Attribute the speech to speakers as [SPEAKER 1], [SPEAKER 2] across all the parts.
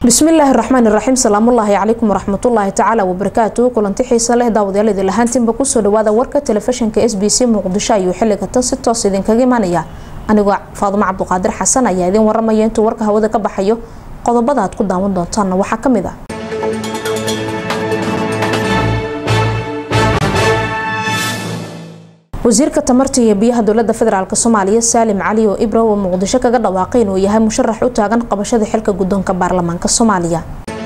[SPEAKER 1] bismillaahi raxmaani raxiim salaamullaahi calaykum waraxmatullaahi tacaala wabarakaatu kulanti xiisa leh daawadayaal idin lahaantiinba kusoo dhawaada warka telefishinka s b c muqdisho ayuu xiliga tan si toos idinkaga imaanaya anigoo faadumo cabduqaadir xasan ayaa idin waramaya intuu warka hawada ka baxayo qodobada aad ku daawan doontaanna waxaa kamid ah wasiirka tamarta iyo biyaha dowlada federaalk soomaaliya saalim cali oo ibra oo muqdisho kaga dhawaaqay inuu yahay musharax u taagan qabashada xilka guddoonka baarlamaanka soomaaliya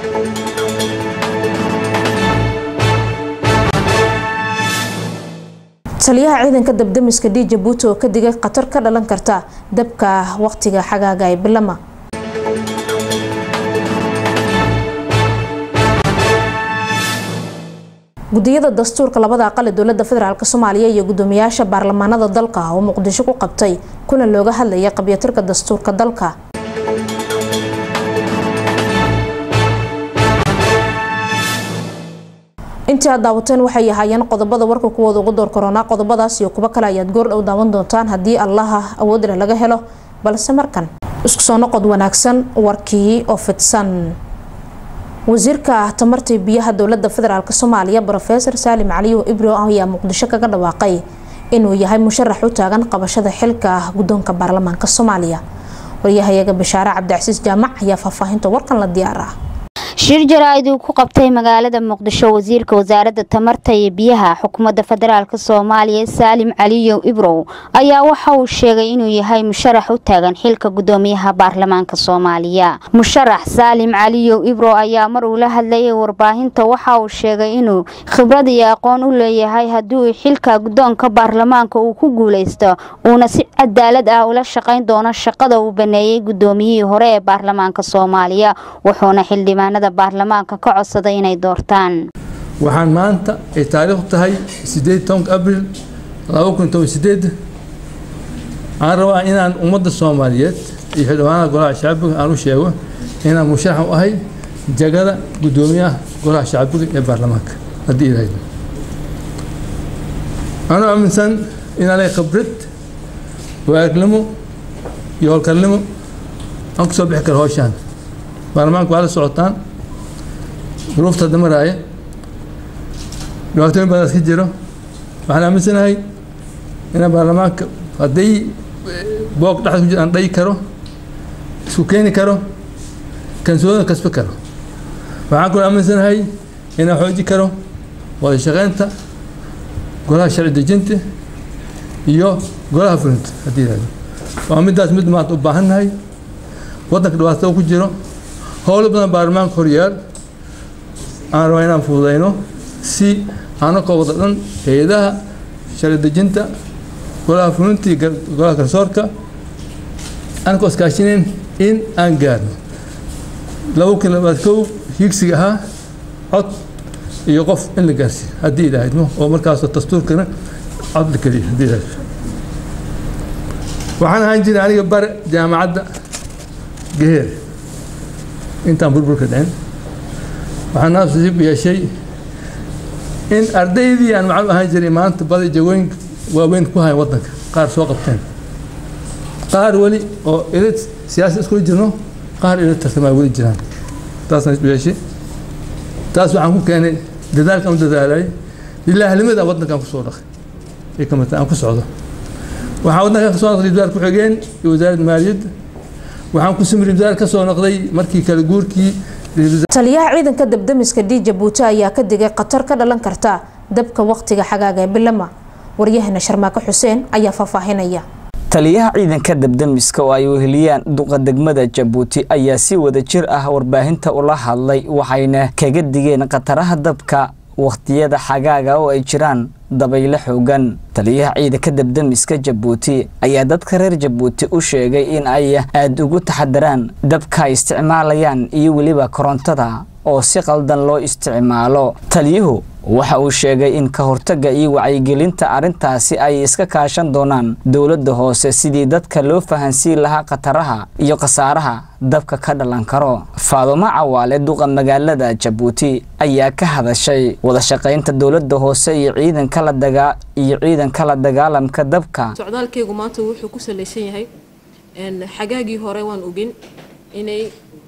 [SPEAKER 1] taliyaha ciidanka dabdamiska d jabuuti oo ka digay khatar ka dhalan karta dabka waqtiga xagaaga ee bilama gudiyada dastuurka labada aqal ee dowlada federaalk soomaaliya iyo gudoomiyaasha baarlamaanada dalka oo muqdisho ku qabtay kulan looga hadlaya qabyatirka dastuurka dalka intii aad daawateen waxay ahaayeen qodobada warka kuwooda ugu door koronaa qodobadaas iyo kuwo kale ayaad goor dhow daawan doontaan haddii allaha awoodleh laga helo balse markan isku soo noqod wanaagsan warkii oo fidsan wasiirka tamarta biyaha dowlada federaalk soomaaliya rofeor saalim caliyo ibro ayaa muqdisho kaga dhawaaqay inuu yahay musharax u taagan qabashada xilka guddoonka baarlamaanka soomaaliya waryahayaga bashaare cabdicasiis jaamac ayaa faahfaahinta warkan la diyaar ah
[SPEAKER 2] shir jaraa'id uu ku qabtay magaalada muqdisho wasiirka wasaaradda tamarta iyo biyaha xukuumadda federaalk soomaaliya saalim caliyow ibrow ayaa waxa uu sheegay inuu yahay musharax u taagan xilka guddoomiyaha baarlamaanka soomaaliya musharax saalim caliyow ibrow ayaa mar uu la hadlayay warbaahinta waxa uu sheegay inuu khibrad iyo aqoon u leeyahay haddii uu xilka guddoonka baarlamaanka uu ku guuleysto uuna si cadaalad ah ula shaqayn doono shaqada uu baneeyey guddoomiyihii hore ee baarlamaanka soomaaliya wuxuuna xildhibaanada baarlamaanka ka codsaday inay doortaan
[SPEAKER 3] waxaan maanta ay taariikhdu tahay sideed tobanka abril laba kun toban sideed aan rabaa inaan ummadda soomaaliyeed iyo xildhibaanada golaha shacbiga aan u sheego inaan musharax u ahay jagada guddoomiyaha golaha shacbiga ee baarlamaanka haddii ilaahaydo anuu aaminsan inaan lehay khibrad waagnimo iyo howlkarnimo aan ku soo bixi karo howshaan baarlamaanka waa la socotaan duruufta hadda maraaya dhibaatooyin badan iska jiro waxaan aaminsanahay inaan baarlamaanka hadday boog dhexda ku jira aan dhayi karo isku keeni karo kansoodana kasbi karo waxaan kaloo aaminsanahay inaan xooji karo wada shaqeynta golaha sharci dejinta iyo golaha fulinta haddii yihahdo waa middaas mid maanta u baahannahay waddanka dhibaatada ku jiro howlo badan baarlamaanka horyaal aan rabaa inaan fududayno si anakoo wada dhan hay-adaha sharci dejinta golaha fulinta iyo golaha garsoorka anakoo iskaashinayn in aan gaarno laba kun labaad kow higsiga ahaa cod iyo qof in la gaarsiiyo haddii ilaahaymo oo markaasoo dastuurkana cod la keliya haddii ilahay waxaan ahaan jiray aniga bare jaamacadda geheer intaan burburka dhicin waxaan naasiib yeeshay in ardaydii aan macallum ahaan jiray maanta badi jagooyin waaweyn ku hayan waddanka qaar soo qabteen qaar weli oo ilid siyaasi iskula jirno qaar ilid tartamaa weli jiraan taasaan isku yeeshay taas waxaan ku keenay dadaalkaan u dadaalay lilaahlimada waddankaan ku soo dhaqay ay ka mata aan ku socdo waxaan waddankaan ka soo noqday wasaar ku-xigeen iyo wasaaradda maaliyadda waxaan ku simri wasaar ka soo noqday markii kale guurkii
[SPEAKER 1] taliyaha ciidanka dabdamiska d jabuuti ayaa ka digay khatar ka dhalan karta dabka waqtiga xagaaga ee bilama waryahana sharmaako xuseen ayaa faahfaahinaya
[SPEAKER 4] taliyaha ciidanka dabdamiska oo ay weheliyaan duqa degmada jabuuti ayaa si wada jir ah warbaahinta ula hadlay waxayna kaga digeen khataraha dabka wakhtiyada xagaaga oo ay jiraan dabayle xoogan taliyaha ciidanka dabdamiska jabuuti ayaa dadka reer jabuuti u sheegay in ay aada ugu taxadaraan dabka ay isticmaalayaan iyo weliba korontada oo si qaldan loo isticmaalo taliyuhu waxa uu sheegay in ka hortagga iyo wacyigelinta arrintaasi ay iska kaashan doonaan dowladda hoose sidii dadka loo fahansiin lahaa khataraha iyo khasaaraha dabka ka dhalan karo faadumo cawaale duqa magaalada jabuuti ayaa ka hadashay wadashaqaynta dowladda hoose iyo ciidanka la dagaa iyo ciidanka la dagaalamka dabka
[SPEAKER 5] socdaalkaygu maanta wuxuu ku salaysan yahay xagaagii hore waan ogin inay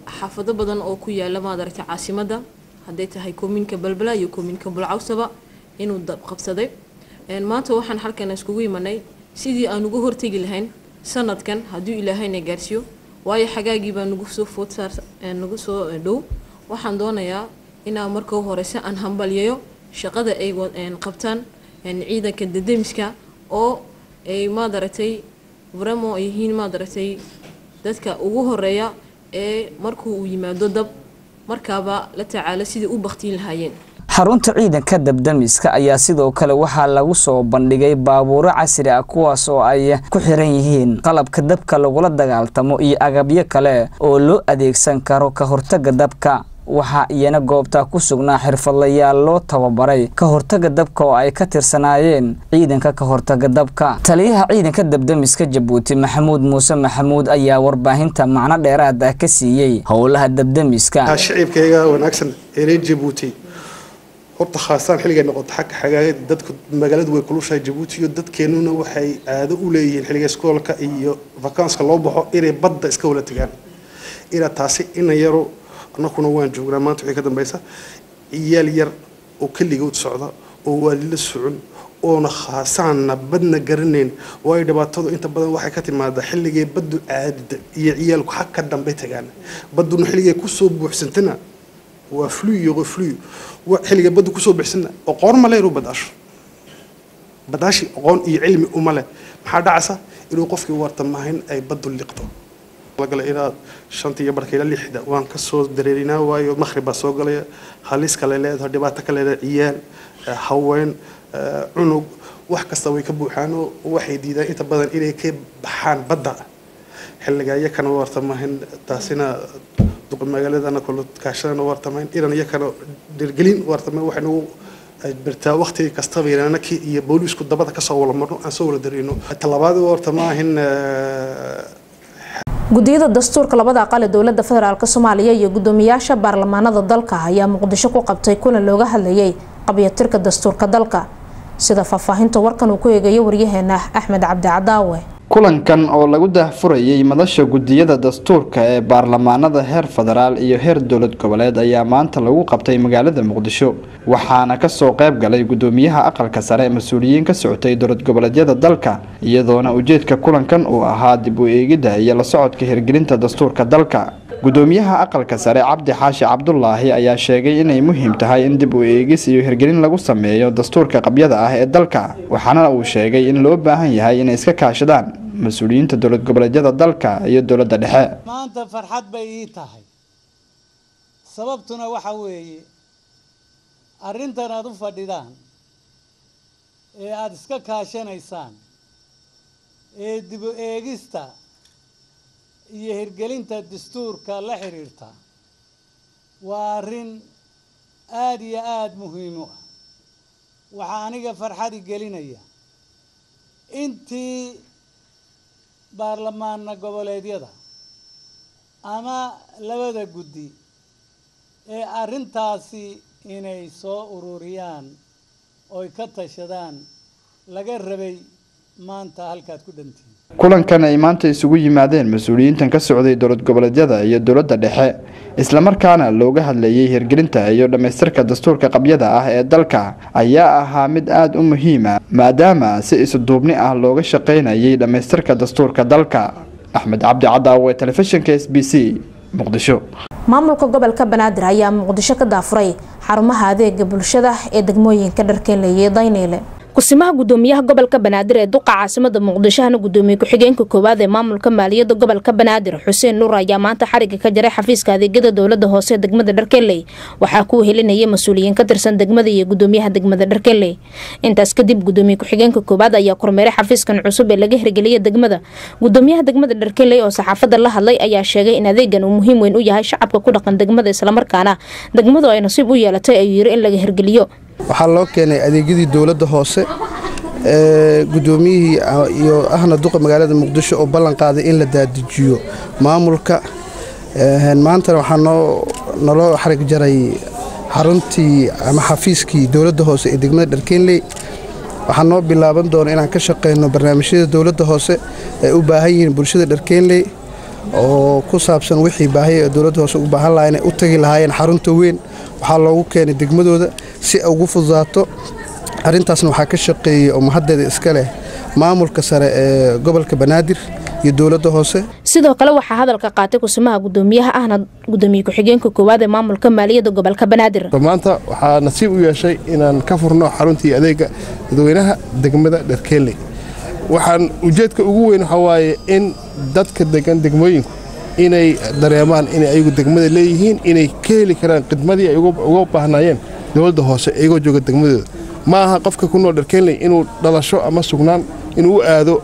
[SPEAKER 5] xaafado badan oo ku yaala maadaragtay caasimadda hadday tahay koominka balbala iyo koominka bulcawsaba inuu dab qabsaday maanta waxaan halkan iskugu imanay sidii aan uga hortegi lahayn sanadkan hadduu ilaahayna gaarsiiyo waayo xagaagii baa nagu soo food saar nagu soo dhow waxaan doonayaa inaan marka horeyse aan hambalyayo shaqada ay qabtaan ciidanka dademiska oo ay maadaragtay vramo ay yihiin maadaragtay dadka ugu horeeya ee markuu uu yimaado dab markaaba la tacaalo sidai u baktiin lahaayeen
[SPEAKER 4] xarunta ciidanka dabdamiska ayaa sidoo kale waxaa lagu soo bandhigay baabuuro casri ah kuwaas oo ay ku xiran yihiin qalabka dabka lagula dagaaltamo iyo agabyo kale oo loo adeegsan karo ka hortaga dabka waxaa iyana goobtaa ku sugnaa xirfadlayaal loo tababaray ka hortaga dabka oo ay ka tirsanaayeen ciidanka ka hortaga dabka taliyaha ciidanka dabdamiska jabuuti maxamuud muuse maxamuud ayaa warbaahinta macno dheeraad ah ka siiyey howlaha dabdamiska
[SPEAKER 6] shicibkayga wanaagsan ee reer jabuuti horta khaasaan xilligay noqoto xagga xagaagada dadku magaaladu way kulushahay jabuuti iyo dadkeenuna waxay aado u leeyihiin xilliga iskoolka iyo vakanska loo baxo inay badda iska wala tegaan ina taasi ina yaro annakuna waan joognaa maanta wixii ka dambaysa ciyaal yar oo keligood socda oo waalila socon oona khaasaanna badna garanayn waayo dhibaatadu inta badan waxay ka timaadaa xilligay baddu aadida iyo ciyaalku xag ka dambe tagaan badduna xilligay kusoo buuxsantana waa flu iyo flu xilliga baddu kusoo buuxsana aqoon ma leeru badaasho badaashi aqoon iyo cilmi uma leh maxaa dhacaysa inuu qofkii wartamahayn ay baddu liqdo gala inaad shanta iyo barka ila lixda waan kasoo dareerinaa waayo makhrib baa soo galaya halis kale leedahay dhibaato ka leedahay ciyaal haween cunug wax kasta way ka buuxaanoo waxay diidaan inta badan inay ka baxaan badda xilliga iyakana wartamahayn taasina duqa magaaladana kula kaashadana wartamahayn inan iyakana dhirgelin wartamahayn waxay nagu birtaa waqti kastaba inaanaki iyo booliisku dabada kasoo wala marno aan soo wala dareeno talabaad wartamaahin
[SPEAKER 1] gudiyada dastuurka labada aqal ee dowlada federaalk soomaaliya iyo gudoomiyaasha baarlamaanada dalka ayaa muqdisho ku qabtay kulan looga hadlayay qabyatirka dastuurka dalka sida faahfaahinta warkan uu ku eegayo waryaheena axmed cabdi cadaawe
[SPEAKER 7] kulankan oo lagu daahfurayay madasha gudiyada dastuurka ee baarlamaanada heer federaal iyo heer dowlad goboleed ayaa maanta lagu qabtay magaalada muqdisho waxaana kasoo qayb galay gudoomiyaha aqalka sare mas-uuliyiin ka socotay dowlad goboleedyada dalka iyadoona ujeedka kulankan uu ahaa dib u eegidda iyo la socodka hirgelinta dastuurka dalka gudoomiyaha aqalka sare cabdi xaashi cabdulaahi ayaa sheegay inay muhiim tahay in dib u eegis iyo hirgelin lagu sameeyo dastuurka qabyada ah ee dalka waxaana uu sheegay in loo baahan yahay inay iska kaashadaan mas-uuliyiinta dowlad goboleedyada dalka iyo dowladda dhexe
[SPEAKER 8] maanta farxad bay ii tahay sababtuna waxa weeye arrintan aada u fadhidaan ee aada iska kaashanaysaan ee dib u eegista iyo hirgelinta dastuurka la xidhiirta waa arrin aada iyo aada muhiim u ah waxaa aniga farxadi gelinaya intii baarlamaana goboleedyada ama labada guddi ee arrintaasi inay soo ururiyaan oy ka tashadaan laga rabay maanta halkaad ku dhantihiin
[SPEAKER 7] kulankan ay maanta isugu yimaadeen mas-uuliyiintan ka socday dowlad goboleedyada iyo dowladda dhexe islamarkaana looga hadlayay hirgelinta iyo dhammaystirka dastuurka qabyada ah ee dalka ayaa ahaa mid aada u muhiima maadaama si isuduubni ah looga shaqaynayay dhammaystirka dastuurka dalka axmed cabdi cadaawe telefishinka s b c muqdisho
[SPEAKER 1] maamulka gobolka banaadir ayaa muqdisho ka daafuray xarumaha adeega bulshada ee degmooyinka dharkeenleeye dayneyle kusimaha gudoomiyaha gobolka banaadir ee duqa caasimada muqdishohana gudoomiye ku-xigeenka koowaad ee maamulka maaliyadda gobolka banaadir xuseen nuur ayaa maanta xariga ka jaray xafiiska adeegyada dowlada hoose degmada dharkeley waxaa kuu helinaya mas-uuliyiin ka tirsan degmada iyo gudoomiyaha degmada dharkeley intaas kadib gudoomiye ku-xigeenka koowaad ayaa kormeeray xafiiskan cusub ee laga hirgeliyay degmada gudoomiyaha degmada dharkeley oo saxaafada la hadlay ayaa sheegay in adeegan uu muhiim weyn u yahay shacabka ku dhaqan degmada islamarkaana degmadu ay nasiib u yeelatay ayuu yiri in laga hirgeliyo
[SPEAKER 9] waxaa loo keenay adeegyadii dowladda hoose gudoomiyihii iyo ahna duqa magaalada muqdisho oo ballan qaaday in la daadijiyo maamulka maantana waxaa naloo xarig jaray xaruntii ama xafiiskii dowladda hoose ee degmada dharkeenley waxaa noo bilaaban doona inaan ka shaqeyno barnaamijyada dowladda hoose ay u baahan yihiin bulshada dharkeenley oo ku saabsan wixii baahiya ee dowladda hoose u baahan lahaa inay u tagi lahaayeen xarunta weyn waxaa loogu keenay degmadooda si ay ugu fududaato arrintaasna waxaa ka shaqeeyey oo mahaddeeda iska leh maamulka sare ee gobolka banaadir iyo dowladda hoose
[SPEAKER 1] sidoo kale waxaa hadalka qaatay kusimaha gudoomiyaha ahna gudoomiye ku-xigeenka koowaad ee maamulka maaliyadda gobolka banaadir
[SPEAKER 10] maanta waxaa nasiib u yeeshay inaan ka furno xaruntii adeega dadweynaha degmada dherkeeley waxaan ujeedka ugu weyn waxaa waaye in dadka degan degmooyinku inay dareemaan inay ayagu degmada leeyihiin inay ka heli karaan khidmadii ay uga baahnaayeen dowladda hoose iyagoo jooga degmadooda ma aha qofka ku nool dharkeenley inuu dhalasho ama sugnaan inuu u aado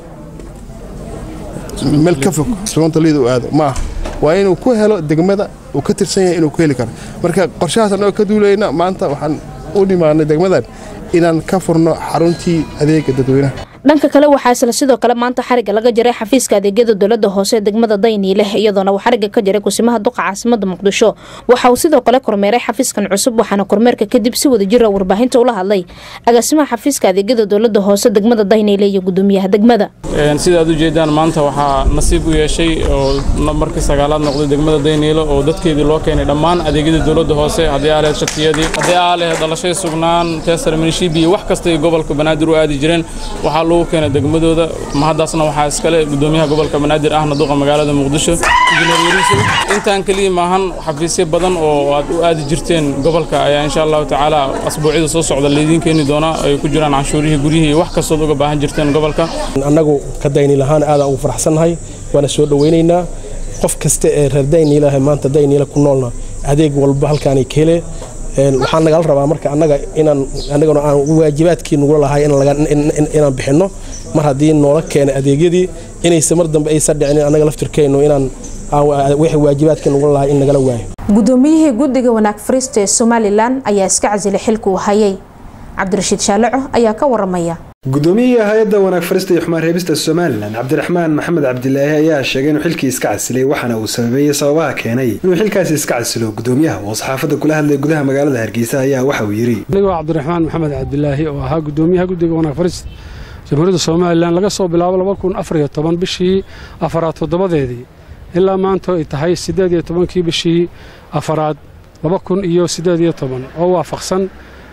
[SPEAKER 10] meel ka fog sugontaliida u aado ma aha waa inuu ku helo degmada uu ka tirsan yahay inuu ku heli karo marka qorshahaas annagoo ka duulayna maanta waxaan u dhimaanay degmadan inaan ka furno xaruntii adeega dadweynaha
[SPEAKER 1] dhanka kale waxaa isla sidoo kale maanta xariga laga jaray xafiiska adeegyada dowlada hoose ee degmada dayniile iyadoona uu xariga ka jaray kusimaha duqa caasimada muqdisho waxa uu sidoo kale kormeeray xafiiskan cusub waxaana kormeerka kadib si wada jira warbaahinta ula hadlay agaasimaha xafiiska adeegyada dowlada hoose degmada dayniile iyo gudoomiyaha degmada
[SPEAKER 11] sida aad ujeedaan maanta waxaa nasiib u yeeshay oo markii sagaalaad noqday degmada dayniile oo dadkeedii loo keenay dhammaan adeegyada dowlada hoose haddii aa lehed shatiyadii haddii aa lehed dhalashay sugnaan teesar minishibi wax kasta ay gobolka banaadir u aadi jireen waxaa lagu keenay degmadooda mahaddaasna waxaa iskale gudoomiyaha gobolka banaadir ahna duqa magaalada muqdisho injineer yariisow intaan keliya maahan xafiisyo badan oo aad u aadi jirteen gobolka ayaa insha allahu tacaala asbuucyada soo socda laydiin keeni doonaa ay ku jiraan canshuurihii guryihii wax kastood uga baahan jirteen gobolka
[SPEAKER 12] annagu ka dayniil ahaan aadaan ugu faraxsannahay waana soo dhowaynaynaa qof kasta ee reer dayniilaha maanta dayniila ku noolna adeeg walba halkaanay ka hele waxaa nagala rabaa marka annaga inaan annaguna aan waajibaadkii nugula lahay inaan bixinno mar haddii noola keenay adeegyadii inaysa mar dambe aysa dhicin annaga laftirkeennu inaan wixii waajibaadkii nugula lahay in nagala waayo
[SPEAKER 1] gudoomiyihii guddiga wanaag fariista ee somalilan ayaa iska casilay xilka uu hayay cabdirashiid shaalaco ayaa ka waramaya
[SPEAKER 13] guddoomiyihii hay-adda wanaag farista iyo xumaan reebista somalilan cabdiraxmaan maxamed cabdilaahi ayaa sheegay inuu xilkii iska casilay waxaana uu sababeeyey sababaha keenay inuu xilkaasi iska casilo gudoomiyaha oo saxaafadda kula hadlay gudaha magaalada hargeysa ayaa waxa uu yidhi
[SPEAKER 14] anigoo cabdiraxmaan maxamed cabdilaahi oo ahaa gudoomiyaha guddiga wanaag farista jamhuuriyadda somalilan laga soo bilaabo laba kun afar iyo toban bishii afaraad toddobadeedii ilaa maanta ay tahay siddeed iyo tobankii bishii afaraad laba kun iyo siddeed iyo toban oo waafaqsan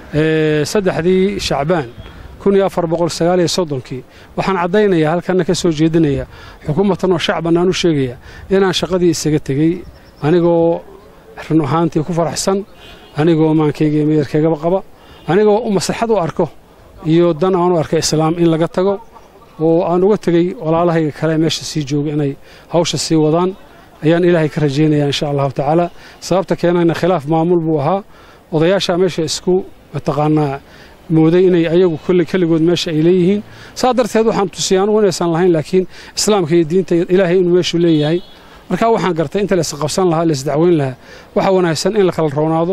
[SPEAKER 14] saddexdii shacbaan kun iyo afar boqol sagaal iyo soddonkii waxaan caddaynayaa halkanna ka soo jeedinaya xukuumadtan oo shacban aan u sheegaya inaan shaqadii isaga tegey anigoo run ahaantii ku faraxsan anigoo maankayga iyo meeyarkaygaba qaba anigoo u maslaxad u arko iyo dan aan u arka islaam in laga tago oo aan uga tegey walaalahayga kale meesha sii jooga inay hawsha sii wadaan ayaan ilaahay ka rajaynayaa insha allahu tacaala sababta keenayna khilaaf maamul buu ahaa odayaashaa meesha isku mataqaanaa mooday inay ayagu keligood meesha ay leeyihiin saa darteed waxaan tusiyay anugu inaysan lahayn laakiin islaamka iyo diinta ilaahay inuu meeshu leeyahay markaa waxaan gartay inta lays qabsan lahaa lays dacweyn lahaa waxaa wanaagsan in la kala roonaado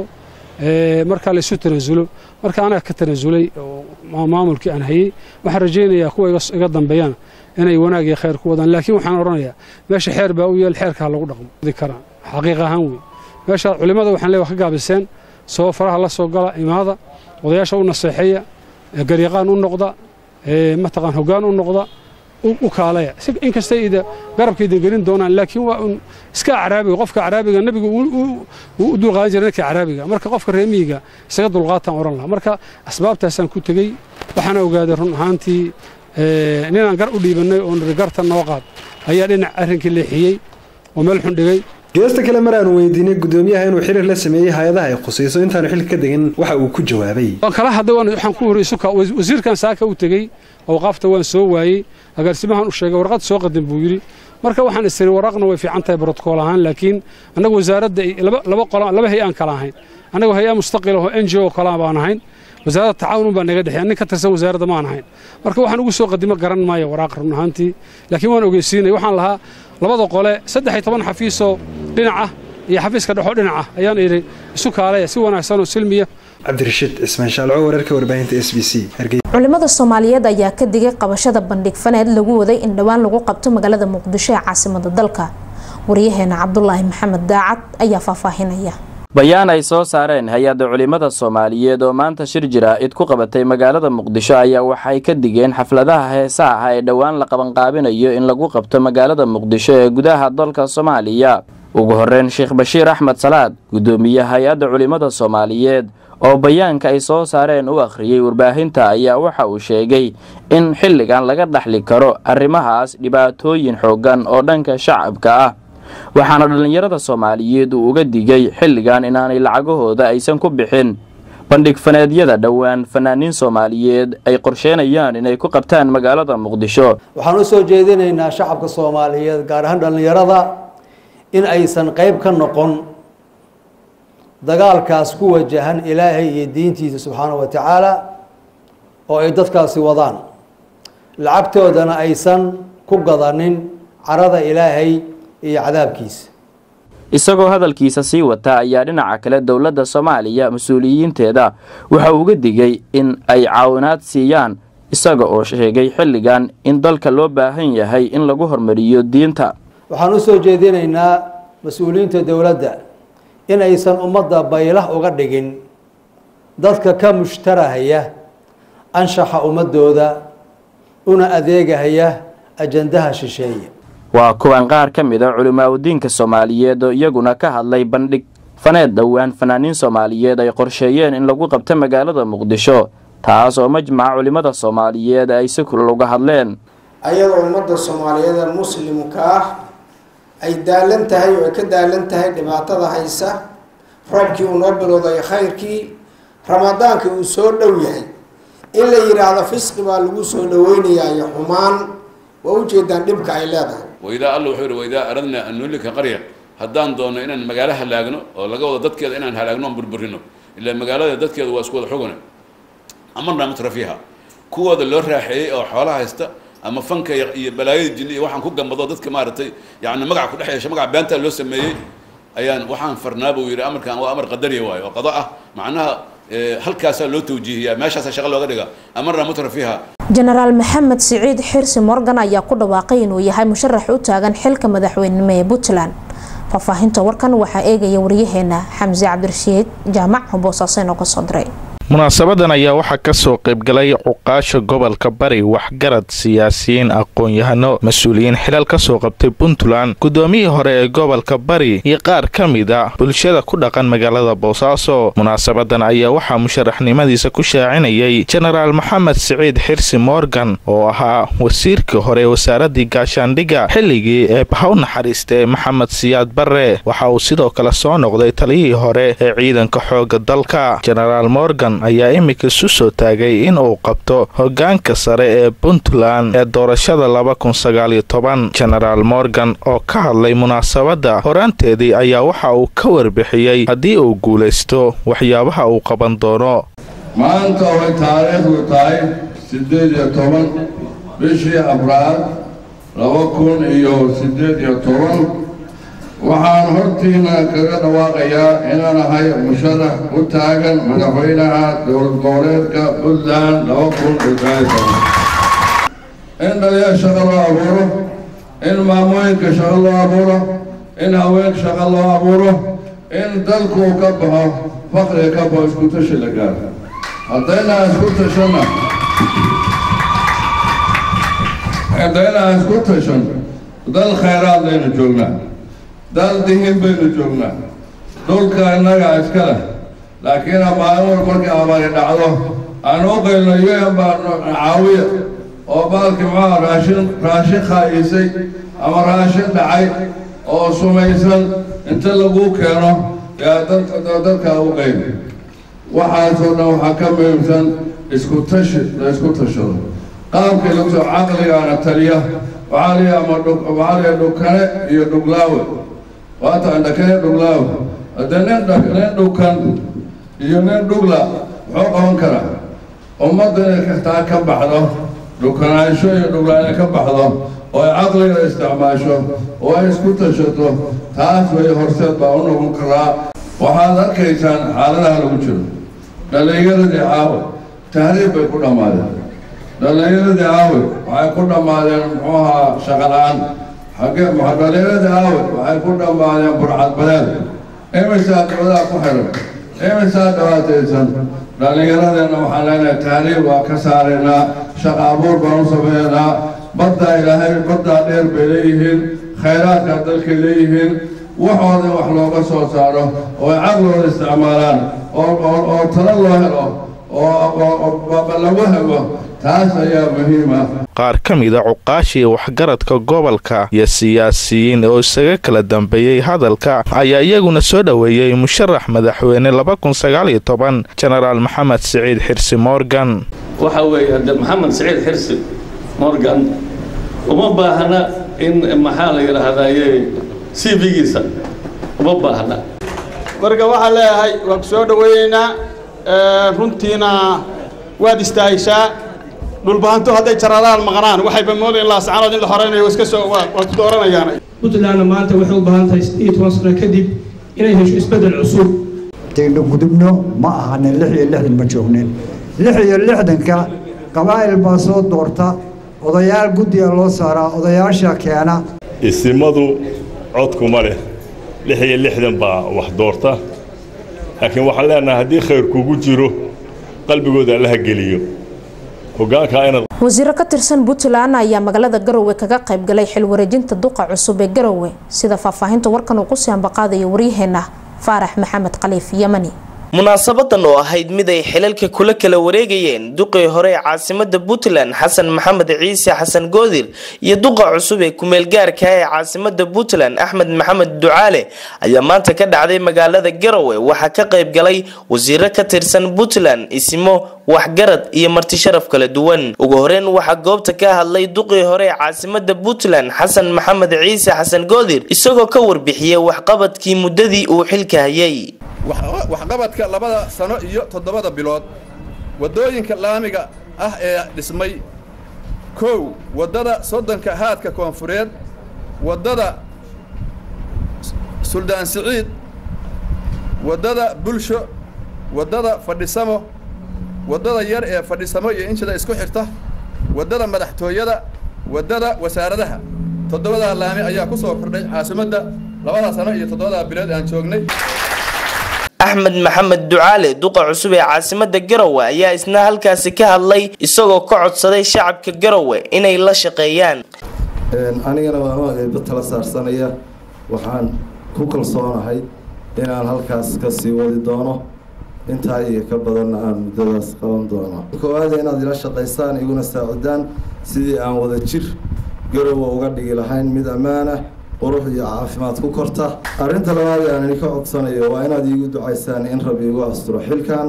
[SPEAKER 14] markaa laysu tanaasulo marka anaga ka tanaasulay oo maamulkii aan hayey waxaan rajaynayaa kuwa iga dambeeyaan inay wanaag iyo khayr ku wadaan laakiin waxaan odhanayaa meesha xeer baa u yeel xeerkaa lagu dhaqmo karaan xaqiiq ahaan wey meesha culimmada waxaan leeyahay ka gaabiseen soo faraha la soo gala imaada odayaasha u naseexeeya garyaqaan u noqda mataqaan hoggaan u noqda u kaalaya inkastay ida garabka idin gelin doonaan laakiin waa un iska acraabiga qofka acraabiga nebigu wuu u dulqaadan jiray ninka acraabiga marka qofka reemiyiga isaga dulqaataan odhan lahaa marka asbaabtaasaan ku tegey waxaana ogaaday run ahaantii ninaan gar u dhiibannay oo niri garta noo qaad ayaa dhinac arrinkii leexiyey oo meel xun dhigay
[SPEAKER 13] geesta kale mar aanu weydiinay gudoomiyaha inuu xiriir la sameeyey hay-adaha ay khusayso intaanu xilka ka degin waxa uu ku jawaabay
[SPEAKER 14] waan kala hadlay waxaan ku hori isuka wasiirkan saaka u tegey awqaafta waan soo waayey agaarsimahan u sheegay warqad soo qadan buu yidhi marka waxaan istiri waraqna way fiican tahay brotokool ahaan laakiin annagu wasaaradda laba qolo laba hay aan kala ahayn annagu hay-a mustaqil oo n g o kala baan ahayn wasaaradda tacaawun baa naga dhexeeya nin ka tirsan wasaaradda maan ahayn marka waxaan ugu soo qadimo garan maayo waraaq run ahaantii laakiin waan ogeysiinay waxaan lahaa labada qole saddex iyo toban xafiisoo dhinac ah iyo xafiiska dhexoo dhinac ah ayaan idhi isu kaalaya si wanaagsan oo silmiya
[SPEAKER 13] cabdirashiid cismaan shaalco wararka warbaahinta s b c
[SPEAKER 1] culimada soomaaliyeed ayaa ka digay qabashada bandhig faneed lagu waday in dhowaan lagu qabto magaalada muqdisho ee caasimada dalka waryaheena cabdulaahi maxamed daacad ayaa faahfaahinaya
[SPEAKER 15] bayaan ay soo saareen hay-adda culimmada soomaaliyeed oo maanta shir jira-id ku qabatay magaalada muqdisho ayaa waxay ka digeen xafladaha heesaha ah ee dhowaan la qabanqaabinayo in lagu qabto magaalada muqdisho ee gudaha dalka soomaaliya ugu horeyn sheekh bashiir axmed salaad guddoomiye hay-adda culimmada soomaaliyeed oo bayaanka ay soo saareen u akhriyey warbaahinta ayaa waxa uu sheegay in xilligan laga dhaxli karo arrimahaas dhibaatooyin xooggan oo dhanka shacabka ah waxaana dhallinyarada soomaaliyeed uu uga digay xilligan inaanay lacagahooda aysan ku bixin bandhig faneedyada dhowaan fanaaniin soomaaliyeed ay qorsheynayaan inay ku qabtaan magaalada muqdisho
[SPEAKER 16] waxaan u soo jeedinaynaa shacabka soomaaliyeed gaar ahaan dhallinyarada in aysan qayb ka noqon dagaalkaas ku wajahan ilaahay iyo diintiisa subxaanahu wa tacaala oo ay dadkaasi wadaan lacagtoodana aysan ku gadanin carada ilaahay iyo cadaabkiisa
[SPEAKER 15] isagoo hadalkiisa sii wata ayaa dhinaca kale dowladda soomaaliya mas-uuliyiinteeda waxa uu uga digay in ay caawinaad siiyaan isaga oo sheegay xilligan in dalka loo baahan yahay in lagu hormariyo diinta
[SPEAKER 16] waxaan u soo jeedinaynaa mas-uuliyiinta dowladda in aysan ummadda baylah uga dhigin dadka ka mushtarahaya anshaxa ummadooda una adeegahaya ajandaha shisheeye
[SPEAKER 15] waa kuwan qaar ka mid a culimaadudiinka soomaaliyeed oo iyaguna ka hadlay bandhig faneed dhowaan fanaaniin soomaaliyeed ay qorsheeyeen in lagu qabto magaalada muqdisho taas oo majmaca culimmada soomaaliyeed ay si kulal uga hadleen
[SPEAKER 17] ayadoo ummadda soomaaliyeed ee muslimka ah ay daalan tahay oo ay ka daalan tahay dhibaatada haysa roobkii uu noo bilowday khayrkii ramadaankii uu soo dhow yahay in la yidhaahdo fisqi baa lagu soo dhaweynayaa iyo xumaan waa ujeedaan dhibka ay leedahay
[SPEAKER 18] waidaa alla wuxuu yihi waidaa aradnaa an nuhlika qarya haddaan doonno inaan magaalo halaagno oo laga wado dadkeeda inaan halaagno oon burburino ilaa magaalada dadkeeda waa isku wada xugane amarnaa mutrafiiha kuwooda loo raaxeeyey oo xoolaha haysta ama fanka iyo balaayada jinni iyo waxaan ku gambado dadka maaragtay yacni magaca ku dhex yeesha magaca beentaa loo sameeyey ayaan waxaan farnaa buu yidhi amarkan waa amar qadariya waayo oo qado ah macnaha halkaasaa loo tawjiihiyaa meeshaasaa shaqa looga dhiga amarnaa mutrafiiha
[SPEAKER 1] jenaraal maxamed siciid xirsi morgan ayaa ku dhawaaqay inuu yahay musharax u taagan xilka madaxweynenimo ee puntland faahfaahinta warkan waxaa eegaya waryaheena xamse cabdirashiid jaamac boosaasen oo kasoo diray
[SPEAKER 19] munaasabadan ayaa waxaa ka soo qaybgalay cuqaasha gobolka bari waxgarad siyaasiyiin aqoon-yahano mas-uuliyiin xilal ka soo qabtay puntland guddoomiyihii hore ee gobolka bari iyo qaar ka mid a bulshada ku dhaqan magaalada boosaaso munaasabadan ayaa waxaa musharaxnimadiisa ku shaacinayay jenaraal maxamed siciid xirsi morgan oo ahaa wasiirkii hore ee wasaaradii gaashaandhigga xilligii ee bahaw naxariista ee maxamed siyaad barre waxa uu sidoo kale soo noqday taliyihii hore ee ciidanka xooga dalka jenaraal morgan ayaa imika isu soo taagay in uu qabto hogaanka sare ee puntland ee doorashada laba kun sagaaliyo toban jenaraal morgan oo ka hadlay munaasabadda horaanteedii ayaa waxa uu ka warbixiyey haddii uu guulaysto waxyaabaha uu qaban doono
[SPEAKER 20] maanta way taariikhdu tahay siddeed iyo toban bishii abraad laba kun iyo siddeed iyo toban waxaan hortiina kaga dhawaaqayaa inaan ahay musharax u taagan madaxweynaha dowlad goboleedka puntland laba kun iyo sagaal toban in dhalinyar shaqo loo abuuro in maamooyinka shaqo loo abuuro in haween shaqo loo abuuro in dalku ka baxo fakriga ka baxo isku tashi la gaaro haddayna isku tashanna haddayna isku tashan dal khayraad laynu joognaa dal dihin baynu joognaa dhulka innaga iska leh laakiin maalin war markii abaari dhacdo aan u qaylno un baa caawiya oo baalkii maxaa raashin raashin khaayisay ama raashin dhacay oo sumaysan inta lagu keeno yaa dadka dadkaa u qayl waxaasoo dhan waxaa ka muhiimsan isku tashi la isku tashado qaabkii lagu soo caqligaana taliya waxaa liya ama waxaa liya dhukane iyo dhuglaawe waata andhakane dhuglaawe haddee nin nin dhukan iyo nin dhugla muxuu qaban karaa ummadda inay taa ka baxdo dhukanaansho iyo dhugla inay ka baxdo oo ay caqliga isticmaasho oo ay isku tashato taas way horseed baa u noqon karaa waxaad arkaysaan xaaladaha lagu jiro dhallinyaradii caawa tahriib bay ku dhammaadeen dhallinyaradii caawe waxay ku dhammaadeen muxuu ahaa shaqo la-aan xagee dhallinyaradii caawe waxay ku dhammaadeen burcadbadeed imisaa dowlaha ku xiran imisaa dhibaataysan dhallinyaradeenna waxaan leenahay taariikh waa ka saaraynaa shaqa abuur baan u sameynaa baddaa ilaahay baddaa dheer bay leeyihiin khayraadkaa dalkay leeyihiin waxooda wax looga soo saaro oo ay caqlooda isticmaalaan oo talo loo helo oo lagu helo taas ayaa muhiim ah
[SPEAKER 19] qaar ka mida cuqaashii waxgaradka gobolka iyo siyaasiyiin oo isaga kala dambeeyey hadalka ayaa iyaguna soo dhoweeyey musharax madaxweyne jenaraal maxamed siciid xirsi morgan
[SPEAKER 21] waxa weeye de maxamed siciid xirsi morgan uma baahna in maxaa la yidhaahdaye c v-giisa uma baahna
[SPEAKER 22] marka waxaan leeyahay waan ku soo dhoweyneynaa runtiina waad istaahishaa dhulbahanto hadday jaraadaan maqnaan waxayba moodayen laascanood in la horeynayo iska soo waa ku dooranayaan
[SPEAKER 23] puntlandna maanta waxay u baahan tahay iyo toban sano kadib inay hesho isbeddel cusub
[SPEAKER 24] daynu gudubno ma ahanin lix iyo lixdan ma joognin lix iyo lixdanka qabaa'il baa soo doorta odayaal guddiga loo saaraa odayaasha keena
[SPEAKER 25] isimadu codkuma leh lix iyo lixdan baa wax doorta laakiin waxaan leenahay haddii khayr kugu jiro qalbigooda allaha geliyo hoggaankaa inaad
[SPEAKER 1] wasiiro ka tirsan puntland ayaa magaalada garowe kaga qayb galay xil wareejinta duqa cusub ee garowe sida faahfaahinta warkan uu kusii ambaqaadayo waryaheena faarax maxamed khaliif yamani
[SPEAKER 26] munaasabadan oo ahayd mid ay xilalka kula kala wareegayeen duqii hore ee caasimada puntland xasan maxamed ciise xasan goodir iyo duqa cusub ee kumeelgaarka ee caasimada puntland axmed maxamed ducaale ayaa maanta ka dhacday magaalada garowe waxaa ka qayb galay wasiiro ka tirsan puntland isimo waxgarad iyo marti sharaf kala duwan ugu horeyn waxaa goobta ka hadlay duqii hore ee caasimada puntland xasan maxamed ciise xasan goodir isagoo ka warbixiyey waxqabadkii muddadii uu xilka hayay
[SPEAKER 27] waxqabadka labada sano iyo toddobada bilood waddooyinka laamiga ah ee dhismay kow waddada soddonka haadka koonfureed waddada suldaan siciid waddada bulsho waddada fadhisamo waddada yar ee fadhisamo iyo injida isku xirta waddada madaxtooyada waddada wasaaradaha toddobadaa laami ayaa ku soo kordhay caasimadda labada sano iyo toddobada bilood aan joognay
[SPEAKER 26] axmed maxamed ducaale duqa cusub ee caasimada garowe ayaa isna halkaasi ka hadlay isagoo ka codsaday shacabka garowe inay la shaqeeyaan
[SPEAKER 28] anigana waan eeba tala saarsanaya waxaan ku kalsoonahay inaan halkaas ka sii wadi doono intaa iyo ka badanna aan muddadaas qaban doono koowaada inaad ila shaqaysaan iguna saacidaan sidii aan wada jir garowe uga dhigi lahayn mid ammaanah qurux iyo caafimaad ku korta arrinta labaad ee aan idinka codsanayo waa inaad iigu ducaysaan in rabbi igu asturo xilkan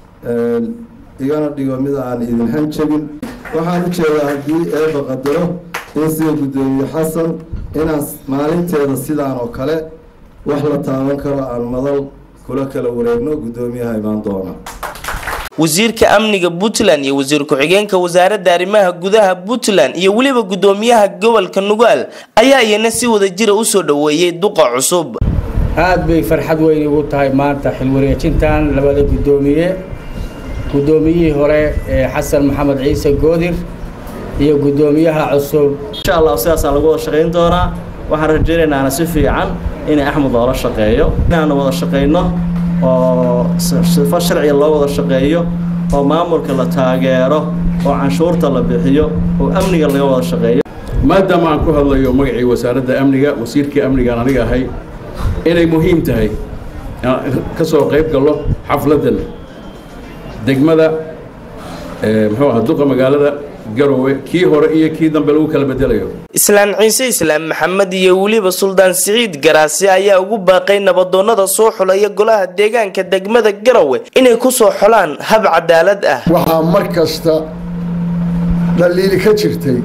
[SPEAKER 28] igana dhigo mid aan idin hanjabin waxaan u jeedaa haddii eeba qadaro in sida guddoomiye xasan inaan maalinteeda sidaan oo kale wax la taaban karo aan madal kula kala wareegno guddoomiyaha imaan doona
[SPEAKER 26] wasiirka amniga puntland iyo wasiir ku-xigeenka wasaaradda arrimaha gudaha puntland iyo weliba guddoomiyaha gobolka nugaal ayaa iyana si wada jira usoo dhoweeyey duqa cusub
[SPEAKER 29] aad bay farxad weyn igu tahay maanta xilwareejintan labada guddoomiye guddoomiyihii hore ee xasan maxamed ciise goodir iyo guddoomiyaha cusub
[SPEAKER 30] insha allah sidaasaan lagu wada shaqayn doonaa waxaan rajaynaynaa si fiican inay axmed loola shaqeeyo inaanu wada shaqayno oo sifo sharciga loo wada shaqeeyo oo maamulka la taageero oo canshuurta la bixiyo oo amniga laga wada shaqeeyo
[SPEAKER 31] maadaama aan ku hadlayo magacii wasaaradda amniga wasiirkii amnigaan aniga ahay inay muhiim tahay ka soo qayb gallo xafladdan degmada muxuu ahaa duqa magaalada garowe kii hore iyo kii dambe lagu kala bedelayo
[SPEAKER 26] islaan ciise islaam maxamed iyo weliba suldaan siciid garaasi ayaa ugu baaqay nabadoonnada soo xulaya golaha deegaanka degmada garowe inay ku soo xolaan hab cadaalad ah
[SPEAKER 32] waxaa mar kasta dhaliili ka jirtay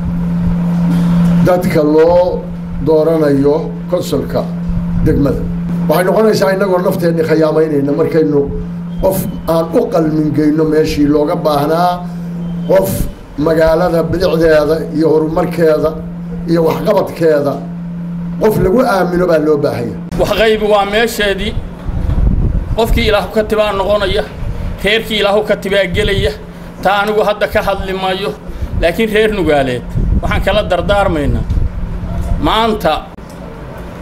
[SPEAKER 32] dadka loo dooranayo konsulka degmada waxay noqonaysaa innagoo nafteenni khiyaamaynayna markaynu qof aan u qalmingeyno meeshii looga baahnaa qof magaalada bilicdeeda iyo horumarkeeda iyo waxqabadkeeda qof lagu aamino baa loo baahanya
[SPEAKER 11] waxqaybi waa meesheedii qofkii ilaahu ka tibaa noqonaya reerkii ilaahu ka tibaa gelaya taa anigu hadda ka hadli maayo laakiin reer nugaaleed waxaan kala dardaarmaynaa maanta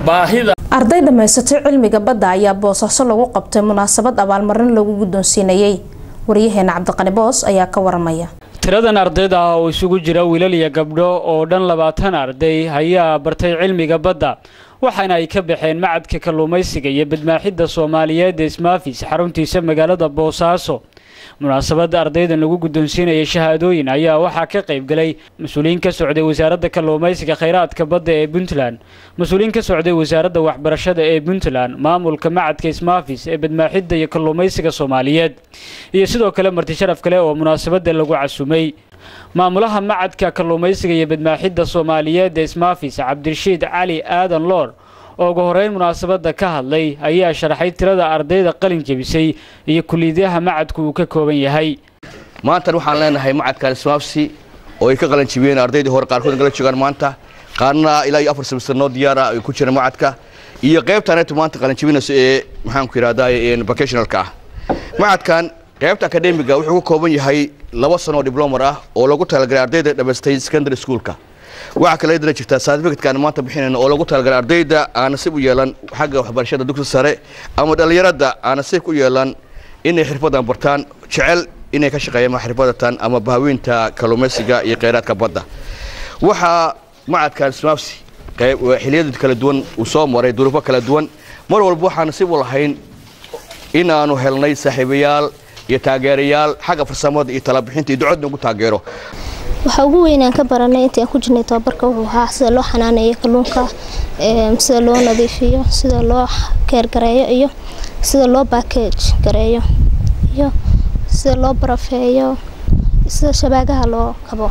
[SPEAKER 2] baahida
[SPEAKER 1] arday dhammaysatay cilmiga badda ayaa boosaaso lagu qabtay munaasabad abaalmarin lagu guddoonsiinayay waryaheena cabdiqani boos ayaa ka waramaya
[SPEAKER 3] tiradan ardayda ah oo isugu jira wiilal iyo gabdho oo dhan labaatan arday ayaa bartay cilmiga badda waxaana ay ka baxeen macadka kalluumaysiga iyo badmaaxidda soomaaliyeed ee ismaafis xaruntiisa magaalada boosaaso munaasabadda ardaydan lagu guddoonsiinaya shahaadooyin ayaa waxaa ka qayb galay mas-uuliyiin ka socday wasaaradda kalluumaysiga khayraadka badda ee puntland mas-uuliyiin ka socday wasaaradda waxbarashada ee puntland maamulka macadka ismaafis ee badmaaxidda iyo kalluumaysiga soomaaliyeed iyo sidoo kale marti sharaf kale oo munaasabadda lagu casumay maamulaha macadka kalluumaysiga iyo badmaaxidda soomaaliyeed ee ismaafis cabdirashiid cali aadan loor oo ugu horeyn munaasabadda ka hadlay ayaa sharaxay tirada ardayda qalin jebisay iyo kuliyadaha macadku uu ka kooban yahay
[SPEAKER 4] maantan waxaan leenahay macadkan ismaafsi oo ay ka qalin jebiyeen ardaydii hore qaarkood nagala joogaan maanta qaarna ilaa iyo afar semester noo diyaara ay ku jiraan macadka iyo qaybtaneetu maanta qalin jebinayso ee maxaanku yidhahdaa vocationalka ah macadkan qaybta akademiga wuxuu ka kooban yahay laba sano oo diblomar ah oo lagu talagalay ardayda dhammaystay secondary schoolka waxaa kale dana jirtaa certificate-kan maanta bixinayna oo lagu talagalay ardayda aan nasiib u yeelan xagga waxbarashada dugsi sare ama dhallinyarada aan nasiib u yeelan inay xirfadan bartaan jecel inay ka shaqeeyaan xirfadatan ama bahaweynta kalluumaysiga iyo kheyraadka badda waxaa macadkan smaafsi xiliyada kala duwan uu soo maray duruufo kala duwan mar walba waxaan nasiib u lahayn in aanu helnay saaxiibayaal iyo taageerayaal xagga farsamada iyo talabixinta iyo ducadna ugu taageero
[SPEAKER 5] waxaa ugu weynaan ka baranay intii aan ku jirnay tababarka wuxuu ahaa sida loo xanaaneeyo kalluunka sida loo nadiifiyo sida loo keergareeyo iyo sida loo baakage gareeyo iyo sida loo barafeeyo sida shabaagaha loo kabo